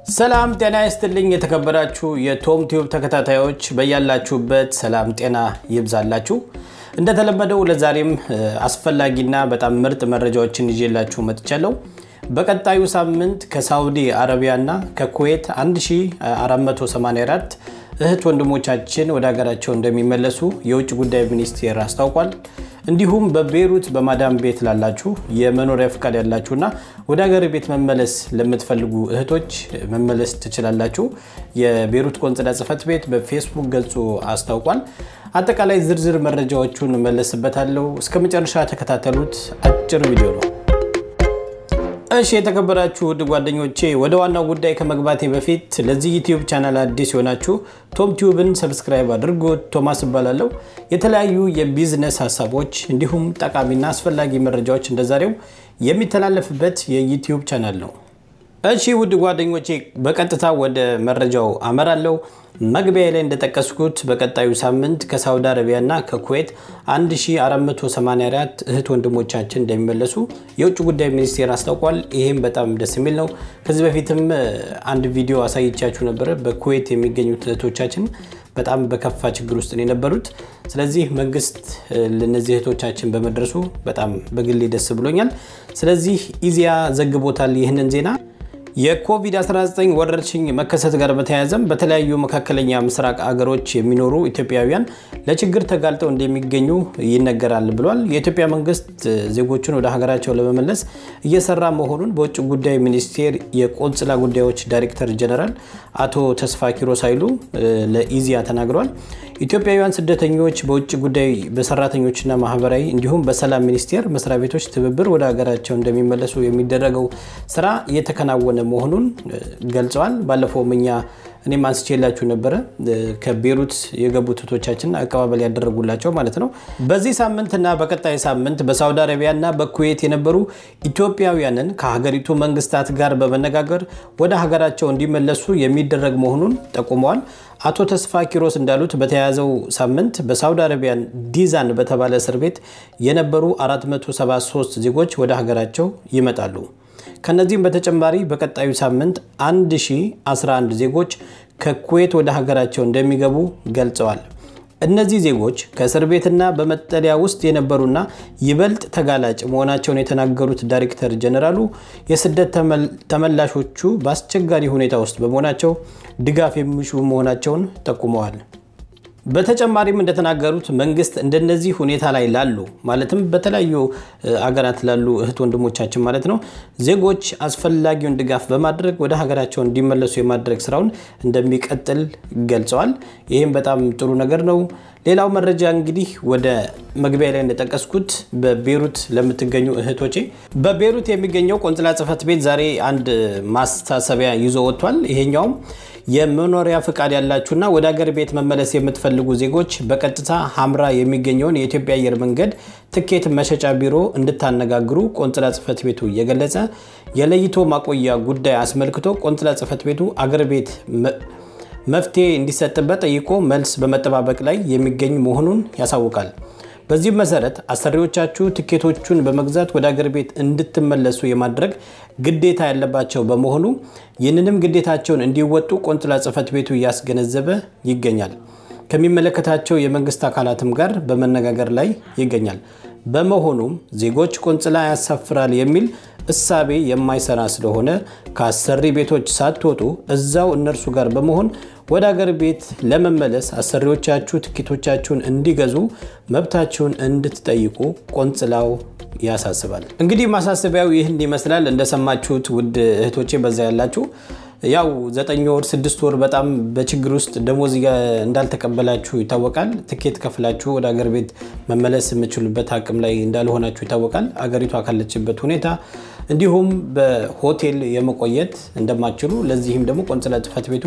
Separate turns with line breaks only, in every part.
ሰላም ጤና ይስጥልኝ። የተከበራችሁ የቶም ቲዩብ ተከታታዮች በያላችሁበት ሰላም ጤና ይብዛላችሁ። እንደተለመደው ለዛሬም አስፈላጊና በጣም ምርጥ መረጃዎችን ይዤላችሁ መጥቻለሁ። በቀጣዩ ሳምንት ከሳውዲ አረቢያና ከኩዌት 1484 እህት ወንድሞቻችን ወደ ሀገራቸው እንደሚመለሱ የውጭ ጉዳይ ሚኒስቴር አስታውቋል። እንዲሁም በቤይሩት በማዳም ቤት ላላችሁ የመኖሪያ ፍቃድ ያላችሁና ወደ ሀገር ቤት መመለስ ለምትፈልጉ እህቶች መመለስ ትችላላችሁ። የቤይሩት ቆንጽላ ጽሕፈት ቤት በፌስቡክ ገጹ አስታውቋል። አጠቃላይ ዝርዝር መረጃዎቹን እመለስበታለሁ። እስከ መጨረሻ ተከታተሉት። አጭር ቪዲዮ ነው። እሺ የተከበራችሁ ውድ ጓደኞቼ ወደ ዋናው ጉዳይ ከመግባቴ በፊት ለዚህ ዩቲዩብ ቻናል አዲስ የሆናችሁ ቶም ቲዩብን ሰብስክራይብ አድርጉ። ቶማስ እባላለሁ። የተለያዩ የቢዝነስ ሀሳቦች እንዲሁም ጠቃሚና አስፈላጊ መረጃዎች እንደዛሬው የሚተላለፍበት የዩቲዩብ ቻናል ነው። እሺ ውድ ጓደኞቼ በቀጥታ ወደ መረጃው አመራለሁ። መግቢያ ላይ እንደጠቀስኩት በቀጣዩ ሳምንት ከሳውዲ አረቢያና ከኩዌት 1484 እህት ወንድሞቻችን እንደሚመለሱ የውጭ ጉዳይ ሚኒስቴር አስታውቋል። ይህም በጣም ደስ የሚል ነው። ከዚህ በፊትም አንድ ቪዲዮ አሳይቻችሁ ነበረ። በኩዌት የሚገኙት እህቶቻችን በጣም በከፋ ችግር ውስጥ ነው የነበሩት። ስለዚህ መንግስት ለነዚህ እህቶቻችን በመድረሱ በጣም በግሌ ደስ ብሎኛል። ስለዚህ ኢዜአ ዘግቦታል ይህንን ዜና የኮቪድ-19 ወረርሽኝ መከሰት ጋር በተያያዘም በተለያዩ መካከለኛ ምስራቅ አገሮች የሚኖሩ ኢትዮጵያውያን ለችግር ተጋልጠው እንደሚገኙ ይነገራል ብሏል። የኢትዮጵያ መንግስት ዜጎቹን ወደ ሀገራቸው ለመመለስ እየሰራ መሆኑን በውጭ ጉዳይ ሚኒስቴር የቆንጽላ ጉዳዮች ዳይሬክተር ጀነራል አቶ ተስፋ ኪሮስ ኃይሉ ለኢዜአ ተናግረዋል። ኢትዮጵያውያን ስደተኞች በውጭ ጉዳይ በሰራተኞችና ማህበራዊ እንዲሁም በሰላም ሚኒስቴር መስሪያ ቤቶች ትብብር ወደ ሀገራቸው እንደሚመለሱ የሚደረገው ስራ እየተከናወነ መሆኑን ገልጸዋል። ባለፈውም እኛ እኔም አንስቼላችሁ ነበረ ከቤሩት የገቡት እህቶቻችን አቀባበል ያደረጉላቸው ማለት ነው። በዚህ ሳምንትና በቀጣይ ሳምንት በሳውዲ አረቢያና በኩዌት የነበሩ ኢትዮጵያውያንን ከሀገሪቱ መንግስታት ጋር በመነጋገር ወደ ሀገራቸው እንዲመለሱ የሚደረግ መሆኑን ጠቁመዋል። አቶ ተስፋ ኪሮስ እንዳሉት በተያያዘው ሳምንት በሳውዲ አረቢያ ዲዛን በተባለ እስር ቤት የነበሩ 473 ዜጎች ወደ ሀገራቸው ይመጣሉ። ከነዚህም በተጨማሪ በቀጣዩ ሳምንት 1011 ዜጎች ከኩዌት ወደ ሀገራቸው እንደሚገቡ ገልጸዋል። እነዚህ ዜጎች ከእስር ቤትና በመጠለያ ውስጥ የነበሩና ይበልጥ ተጋላጭ መሆናቸውን የተናገሩት ዳይሬክተር ጀነራሉ የስደት ተመላሾቹ በአስቸጋሪ ሁኔታ ውስጥ በመሆናቸው ድጋፍ የሚሹ መሆናቸውን ጠቁመዋል። በተጨማሪም እንደተናገሩት መንግስት እንደነዚህ ሁኔታ ላይ ላሉ ማለትም በተለያዩ አገራት ላሉ እህት ወንድሞቻችን ማለት ነው ዜጎች አስፈላጊውን ድጋፍ በማድረግ ወደ ሀገራቸው እንዲመለሱ የማድረግ ስራውን እንደሚቀጥል ገልጸዋል። ይህም በጣም ጥሩ ነገር ነው። ሌላው መረጃ እንግዲህ ወደ መግቢያ ላይ እንደጠቀስኩት በቤሩት ለምትገኙ እህቶቼ በቤሩት የሚገኘው ቆንጽላ ጽሕፈት ቤት ዛሬ አንድ ማሳሰቢያ ይዞ ወጥቷል። ይሄኛውም የመኖሪያ ፍቃድ ያላችሁና ወደ ሀገር ቤት መመለስ የምትፈልጉ ዜጎች በቀጥታ ሀምራ የሚገኘውን የኢትዮጵያ አየር መንገድ ትኬት መሸጫ ቢሮ እንድታነጋግሩ ቆንጽላ ጽሕፈት ቤቱ እየገለጸ የለይቶ ማቆያ ጉዳይ አስመልክቶ ቆንጽላ ጽሕፈት ቤቱ አገር ቤት መፍትሄ እንዲሰጥበት ጠይቆ መልስ በመጠባበቅ ላይ የሚገኝ መሆኑን ያሳውቃል። በዚህም መሰረት አሰሪዎቻችሁ ትኬቶቹን በመግዛት ወደ አገር ቤት እንድትመለሱ የማድረግ ግዴታ ያለባቸው በመሆኑ ይህንንም ግዴታቸውን እንዲወጡ ቆንጽላ ጽሕፈት ቤቱ እያስገነዘበ ይገኛል። ከሚመለከታቸው የመንግስት አካላትም ጋር በመነጋገር ላይ ይገኛል። በመሆኑም ዜጎች ቆንጽላ ያሳፍራል የሚል እሳቤ የማይሰራ ስለሆነ ከአሰሪ ቤቶች ሳትወጡ እዛው እነርሱ ጋር በመሆን ወደ አገር ቤት ለመመለስ አሰሪዎቻችሁ ትኬቶቻችሁን እንዲገዙ መብታችሁን እንድትጠይቁ ቆንጽላው ያሳስባል። እንግዲህ ማሳሰቢያው ይህን ይመስላል። እንደሰማችሁት ውድ እህቶቼ በዛ ያላችሁ ያው ዘጠኝ ወር ስድስት ወር በጣም በችግር ውስጥ ደሞዝ እንዳልተቀበላችሁ ይታወቃል። ትኬት ከፍላችሁ ወደ አገር ቤት መመለስ የምችሉበት አቅም ላይ እንዳልሆናችሁ ይታወቃል። አገሪቷ ካለችበት ሁኔታ እንዲሁም በሆቴል የመቆየት እንደማትችሉ ለዚህም ደግሞ ቆንጽላ ጽሕፈት ቤቱ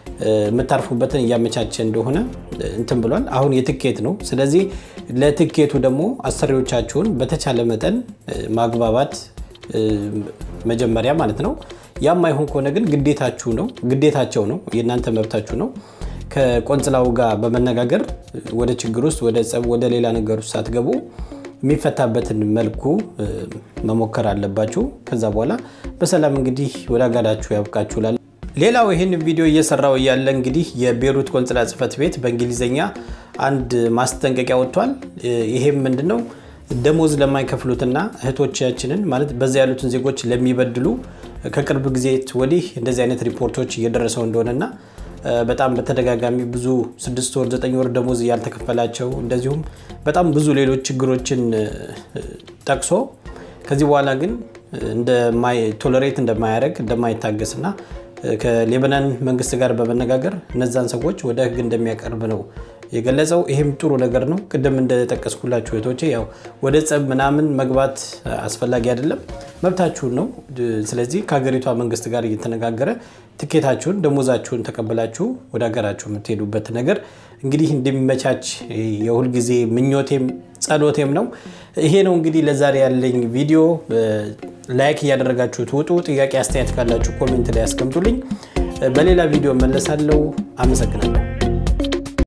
የምታርፉበትን እያመቻቸ እንደሆነ እንትን ብሏል። አሁን የትኬት ነው። ስለዚህ ለትኬቱ ደግሞ አሰሪዎቻችሁን በተቻለ መጠን ማግባባት መጀመሪያ ማለት ነው። ያም አይሆን ከሆነ ግን ግዴታችሁ ነው ግዴታቸው ነው የእናንተ መብታችሁ ነው። ከቆንጽላው ጋር በመነጋገር ወደ ችግር ውስጥ ወደ ጸብ፣ ወደ ሌላ ነገር ውስጥ ሳትገቡ የሚፈታበትን መልኩ መሞከር አለባችሁ። ከዛ በኋላ በሰላም እንግዲህ ወደ አጋዳችሁ ያብቃችሁ እላለሁ። ሌላው ይህን ቪዲዮ እየሰራው እያለ እንግዲህ የቤሩት ቆንጽላ ጽሕፈት ቤት በእንግሊዝኛ አንድ ማስጠንቀቂያ ወጥቷል። ይሄም ምንድነው ደሞዝ ለማይከፍሉትና እህቶቻችንን ማለት በዛ ያሉትን ዜጎች ለሚበድሉ ከቅርብ ጊዜ ወዲህ እንደዚህ አይነት ሪፖርቶች እየደረሰው እንደሆነና በጣም በተደጋጋሚ ብዙ ስድስት ወር ዘጠኝ ወር ደሞዝ ያልተከፈላቸው እንደዚሁም በጣም ብዙ ሌሎች ችግሮችን ጠቅሶ ከዚህ በኋላ ግን ቶለሬት እንደማያደርግ እንደማይታገስና ከሌበናን መንግስት ጋር በመነጋገር እነዛን ሰዎች ወደ ሕግ እንደሚያቀርብ ነው የገለጸው። ይህም ጥሩ ነገር ነው። ቅድም እንደጠቀስኩላችሁ እህቶቼ ያው ወደ ጸብ ምናምን መግባት አስፈላጊ አይደለም፣ መብታችሁን ነው። ስለዚህ ከሀገሪቷ መንግስት ጋር እየተነጋገረ ትኬታችሁን ደሞዛችሁን ተቀብላችሁ ወደ ሀገራችሁ የምትሄዱበት ነገር እንግዲህ እንደሚመቻች የሁልጊዜ ምኞቴም ጸሎቴም ነው። ይሄ ነው እንግዲህ ለዛሬ ያለኝ ቪዲዮ። ላይክ እያደረጋችሁ ትውጡ። ጥያቄ አስተያየት ካላችሁ ኮሜንት ላይ ያስቀምጡልኝ። በሌላ ቪዲዮ መለሳለሁ። አመሰግናለሁ።